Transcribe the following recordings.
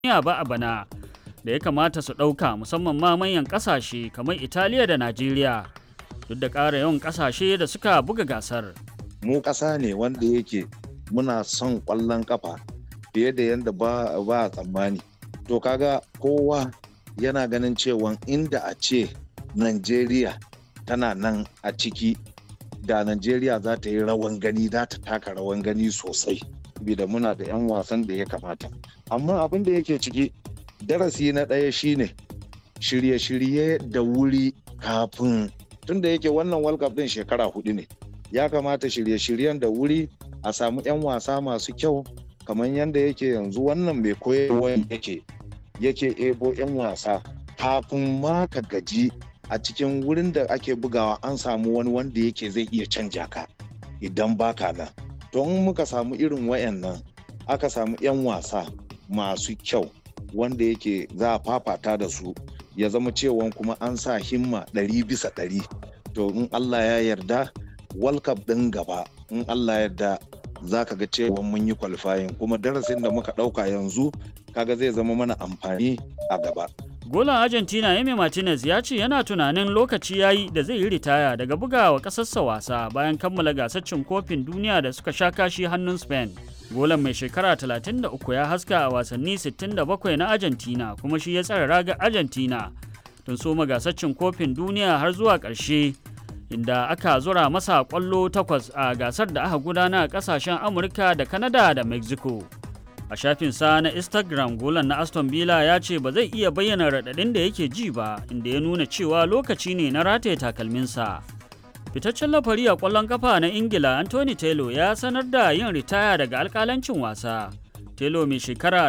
duniya ba a bana da ya kamata su ɗauka musamman ma manyan ƙasashe kamar Italiya da Najeriya duk da ƙara yawan ƙasashe da suka buga gasar. Mu ƙasa ne wanda yake muna son ƙwallon ƙafa fiye da yadda ba a tsammani. To kaga kowa yana ganin cewa inda a ce Najeriya tana nan a ciki da Najeriya za ta yi rawan gani za ta taka rawan gani sosai. da muna da 'yan wasan da ya kamata. Amma abin da yake ciki darasi na ɗaya shine shirye-shirye da wuri kafin tunda yake wannan World Cup din shekara hudu ne. Ya kamata shirye-shiryen da wuri a samu 'yan wasa masu kyau kamar yadda yake yanzu wannan mai koyarwa yake yake ebo 'yan wasa kafin ma ka gaji a cikin wurin da ake bugawa an samu wani wanda yake zai iya canja ka idan baka nan don muka samu irin wayannan aka samu 'yan wasa masu kyau wanda yake za a fafata da su ya zama cewa kuma an sa himma ɗari bisa ɗari to in allah ya yarda world cup ɗin gaba in allah ya yarda za ka ga cewa mun yi qualifying kuma darasin da muka ɗauka yanzu kaga zai zama mana amfani a gaba Golan Argentina Emi Martinez ya ce yana tunanin lokaci ya yi da zai yi ritaya daga bugawa ƙasarsa wasa bayan kammala gasar cin kofin duniya da suka sha kashi hannun Spain. Golan mai shekara 33 ya haska a wasanni 67 na Argentina kuma shi ya tsara raga Argentina don soma gasar cin kofin duniya har zuwa ƙarshe inda aka zura masa ƙwallo takwas a gasar da aka gudana a ƙasashen Amurka da Canada da Mexico. a shafinsa na instagram golan na aston villa ya ce ba zai iya bayyana raɗaɗin da yake ji ba inda ya nuna cewa lokaci ne na rataye takalminsa fitaccen lafari a ƙwallon kafa na ingila anthony taylor ya sanar da yin ritaya daga alƙalancin wasa taylor mai shekara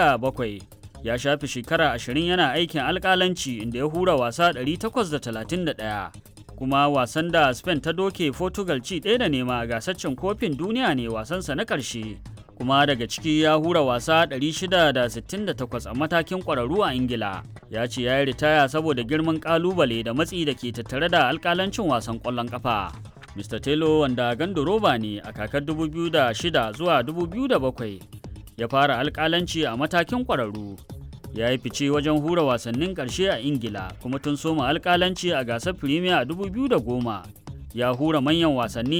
47 ya shafi shekara 20 yana aikin alƙalanci inda ya hura wasa 831 kuma wasan da spain ta doke portugal ci ɗaya da nema a gasar kofin duniya ne wasansa na ƙarshe kuma daga ciki ya hura wasa 668 a matakin ƙwararru a ingila ya ce ya yi ritaya saboda girman ƙalubale da matsi da ke tattare da alƙalancin wasan ƙwallon ƙafa mr taylor wanda gandoroba ne a kakar 2006 zuwa 2007 ya fara alƙalanci a matakin ƙwararru ya yi fice wajen hura wasannin ƙarshe a ingila kuma tun soma alƙalanci a gasar firimiya a 2010 ya hura manyan wasanni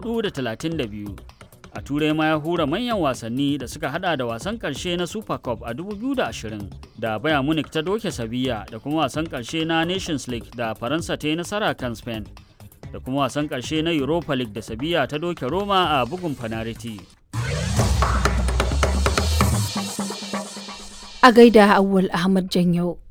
432 a turai ma ya hura manyan wasanni da suka hada da wasan karshe na super cup a 2020 da bayern munich ta doke sabiya da kuma wasan karshe na nations league da faransa ta yi nasara kan spain da kuma wasan karshe na europa league da sabiya ta doke roma a bugun fanariti a gaida awwal ahmad janyau